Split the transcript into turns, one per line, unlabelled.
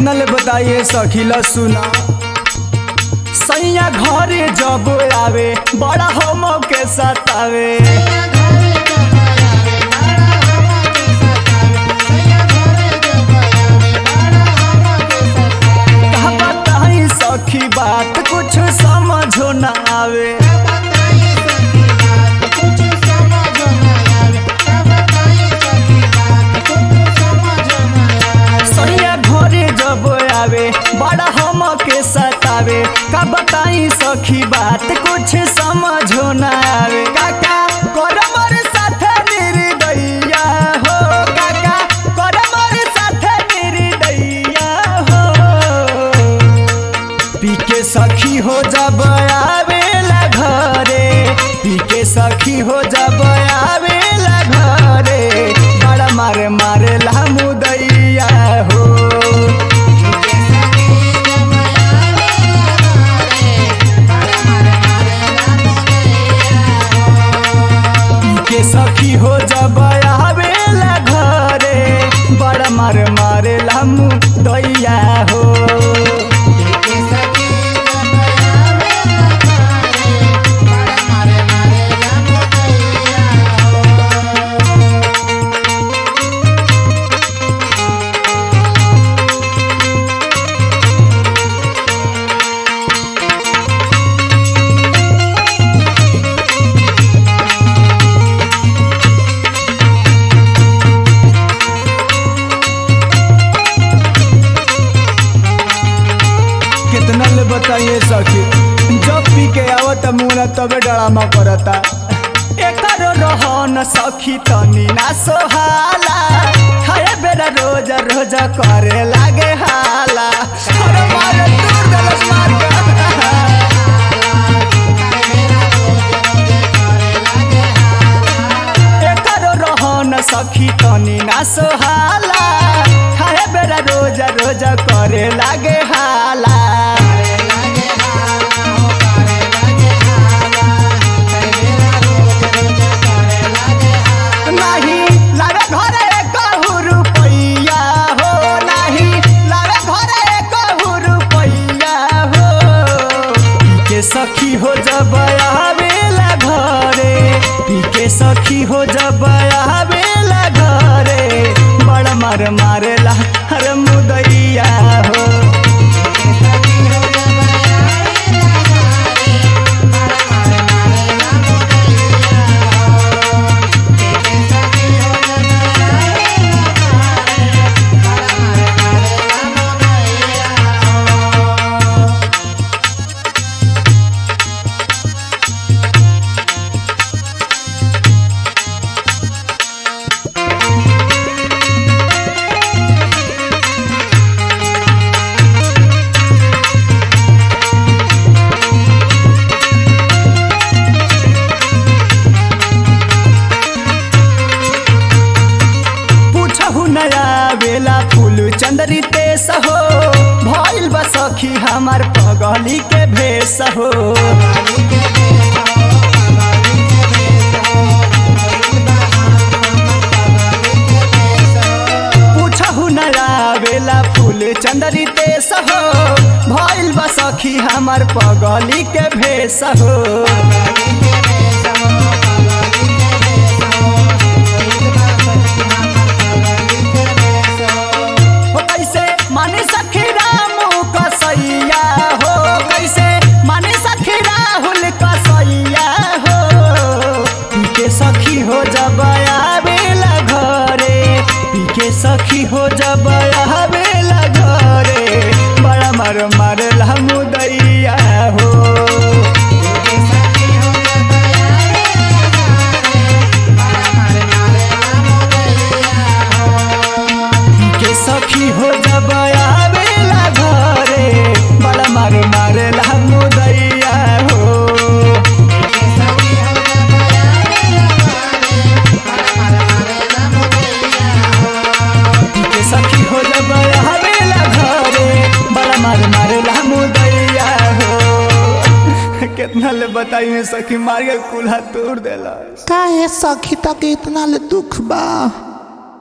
कितना ले बताइए सखीला सुना सैया घरे जब आवे बड़ा हम के सतावे का बताई सखी बात कुछ समझो ना आवे सैया घरे जब आवे बड़ा हम के सतावे का बताई सखी बात कुछ समझो ना आवे काका करमर साथे निर्दया हो काका करमर साथे निर्दया हो पीके सखी हो जब आवेला घरे पीके सखी हो जब आवेला घरे बड़ा मारे मारे ला मुदैया हो पीके सखी हो जब आवेला घरे बड़ा मारे मारे ला मुदैया हो कितना ले बताइए सखी जब पी के आवत मुना तबे डरामा करता एकर रहन सखी तनी ना सोहाला खाए बेरा रोज रोज करे लागे हाला अरे मारे दूर देलस मार के एकर रहन सखी तनी ना सोहाला खाए बेरा रोज रोज करे लागे हाला नाही लावे घरे कहू रुपैया हो नाही लावे घरे कहू रुपैया हो पीके सखी हो जब आवेला घरे पीके सखी हो जब आवेला घरे बड़ा मार मारेला हर मुदैया हो पूछहु नया बेला फूल चंदरी तेस हो भइल बा सखी हमार पगली के भेस हो पूछहु नया बेला फूल चंदरी तेस हो भइल बा सखी हमार पगली के भेस हो हो कैसे मानी सखी रामू कसैया हो कैसे मानी सखी राहुल कसैया हो पीके सखी हो जब आवेला घरे पीके सखी हो जब आवेला घरे बड़ा मार मारला मुदैया हो के सखी हो जब आवेला घरे बड़ा मार मारेला मुदैया हो के सखी हो जब आवेला घरे बड़ा मार मारेला मुदैया हो कितना ले बताइए सखी मार के कुल्हा तोड़ देला
काहे सखी तक इतना ले दुख बा